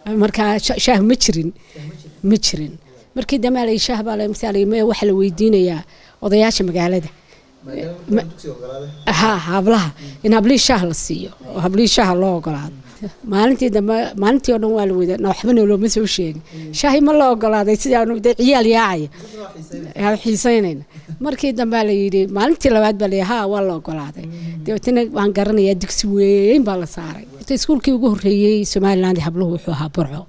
markaa shaah ma jirin ma jirin markii dambe la shaah baa masaal waxa la weydiinayaa odayaasha magaalada ha hablaha in hablihii shaah la siiyo oo hablihii shaah loo ogolaado maalintii dambe maalintii oo dhan waa la wada waxbana looma soo sheegin shaahi ma la ogolaaday sidaanu de ciyaal yaacaya xiisaynayna markii dambe la yidhi maalintii labaad baa la ha waa la ogolaaday dabeetana waan garanayaa digsi weyn baa la saaray iskuulkii ugu horreeyey somaliland habluhu wuxuu ahaa burco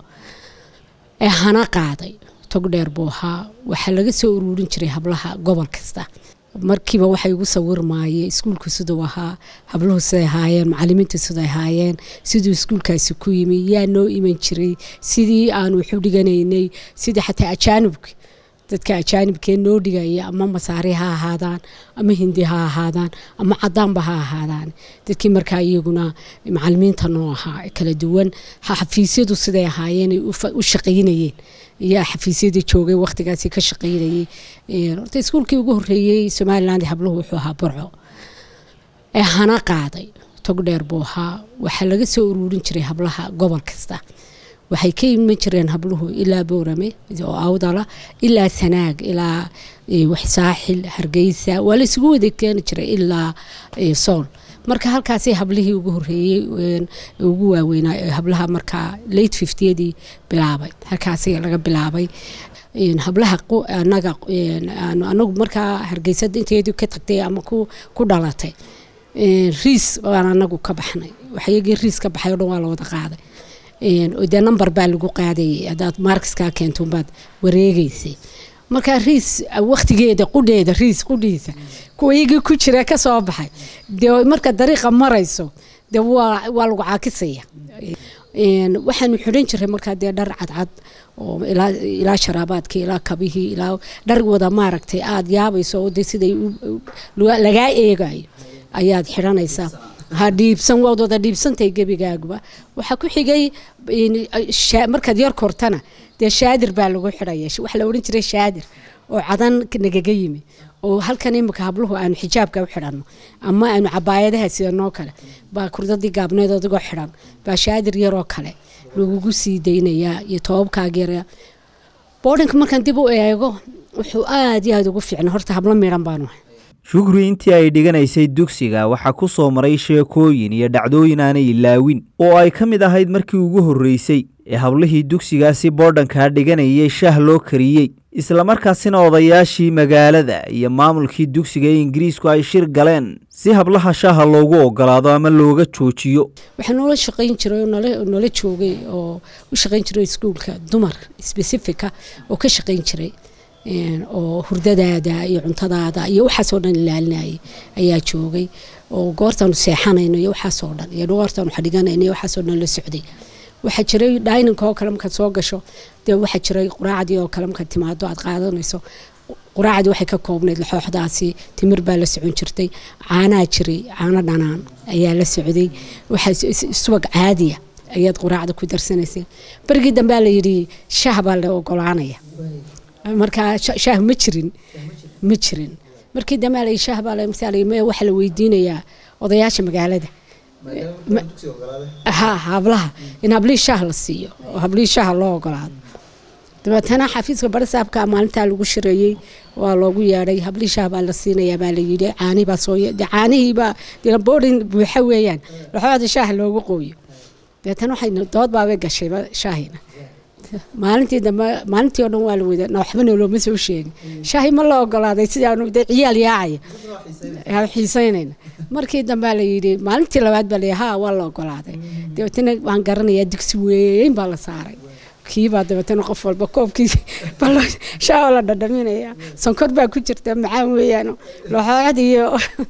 ee hana qaaday tog dheer buu ahaa waxaa laga soo ururin jiray hablaha gobol kasta markiiba waxay ugu sawirmaayeen iskuulku siduu ahaa habluhu siday ahaayeen macalimiintu siday ahaayeen siduu iskuulkaasi ku yimi yaa noo iman jiray sidii aanu waxu dhiganaynay sidii xataa ajaanibka dadka ajaanibkee noo dhigaya ama masaari ha ahaadaan ama hindi ha ahaadaan ama cadaanba ha ahaadaan dadkii markaa iyaguna macalimiinta noo ahaa kala duwan xafiisyadu siday ahaayeen u shaqaynayeen iyo xafiisyadii joogay wakhtigaasi ka shaqaynayay horta iskuulkii ugu horreeyey somaliland habluhu wuxuu ahaa burco ee hana qaaday tog dheer buu ahaa waxaa laga soo ururin jiray hablaha gobol kasta waxay ka iman jireen habluhu ilaa boorame oo awdala ilaa sanaag ilaa saaxil hargeysa waa la isugu wada keeni jiray ilaa sool marka halkaasay hablihii ugu horeeyey ugu waaweynaa hablaha markaa late fiftiyadii bilaabay halkaasay laga bilaabay hablaha anaga anagu markaa hargeysada inteedii ka tagtay ama ku dhalatay riis baan anagu ka baxnay waxyagii riis ka baxay o dhan waa la wada qaaday dee number baa lagu qaadayay haddaad markiskaa keento baad wareegeysay markaa riis waktigeeda qudheeda riis qudhiisa kuwa iyagii ku jira ka soo baxay dee marka dariiqa marayso dee waa waa lagu caakisaya waxaanu xidhan jiray markaa dee dhar cadcad oo ilaa sharaabaadka ilaa kabihii ilaa dhar wada maaragtay aada yaabayso oo de siday lagaa eegayo ayaad xidhanaysaa ha dhiibsan waad wada dhiibsantahay gebigaaguba waxaa ku xigay markaad yar kortana dee shaadir baa lagu xidhaya waxa la odhan jiray shaadir oo cadan nagaga yimi oo halkan imika habluhu aanu xijaabka u xidhanno ama aanu cabaayadaha sidanoo kale baa kurdadii gaabneed adigoo xidhan baa shaadir yaroo kale lagugu sii daynayaa iyo toobabkaagyara boodhinka markaan dib u eego wuxuu aada iyo aada ugu fiicna horta hablo miidhan baanu ahay shukri intii ay dhiganaysay dugsiga waxaa ku soo maray sheekooyin iyo dhacdooyin aanay ilaawin oo ay ka mid ahayd markii ugu horreysay ee hablihii dugsigaasi boodhankaa dhiganayay shaah loo kariyey islamarkaasina odayaashii magaalada iyo maamulkii dugsiga ee ingiriisku ay shir galeen si hablaha shaaha loogu ogolaado ama looga joojiyo waxaa noola shaqayn jiray oo noola joogay oo u shaqayn jiray iskuulka dumar specifica oo ka shaqayn jiray oo hurdadaada iyo cuntadaada iyo waxaasoo dhan ilaalinayay ayaa joogay oo goortaanu seexanayno iyo waxaasoo dhan iyo goortaanu xadhiganayno iyo waxaasoo dhan la socday waxaa jiray dhayninka oo kale markaad soo gasho dee waxaa jiray quraacdii oo kale markaad timaado aad qaadanayso quraacdii waxay ka koobnayd laxooxdaasi timir baa la socon jirtay caanaa jiray caano dhanaan ayaa la socday waxaa subag caadiya ayaad quraacda ku darsanaysay berigii dambea la yidhi shaah baa la ogolaanaya markaa shaah ma jirin ma jirin markii dambe la shaah baa masaal waxa la weydiinayaa odayaasha magaalada ha hablaha in hablihii shaah la siiyo oo hablihii shaah loo ogolaado dabeetana xafiiska barisaabka maalintaa lagu shireeyey waa loogu yeedhay hablihii shaah baa la siinayaa baa la yidhi caanihibaa soo caanihiibaa boodhin buuxa weeyaan laxooda shaah loogu qooyo dabeetana waxay dood baabay gashayba shaahina maalintii dambe maalintii oo dhan waa la wada waxbana looma soo sheegin shaahi ma la ogolaaday sidaanu de ciyaal yaacaya xiisaynayna markii dambe la yidhi maalintii labaad baa la ha waa la ogolaaday dabeetana waan garanayaa digsi weyn baa la saaray kiibaa dabeetana qof walba koobkiisa shaaho la dhadhaminaya sonkor baa ku jirta macaan weeyaan laxoocad iyo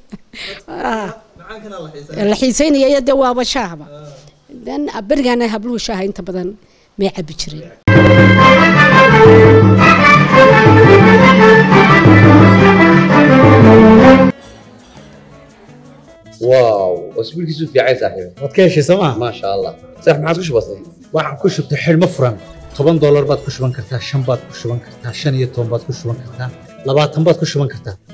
la xiisaynaya iyo de waaba shaahba dan berigaana habluhu shaaha inta badan may cabi jireen واو اسبوعك في عين صاحبي waad ka heshay sooma ما شاء الله صح ما عادش بسيط waxaan ku shubtay xidhmo furan toban doolar baad ku shuban kartaa shan baad ku shuban kartaa shan iyo toban baad ku shuban kartaa labaatan baad ku shuban kartaa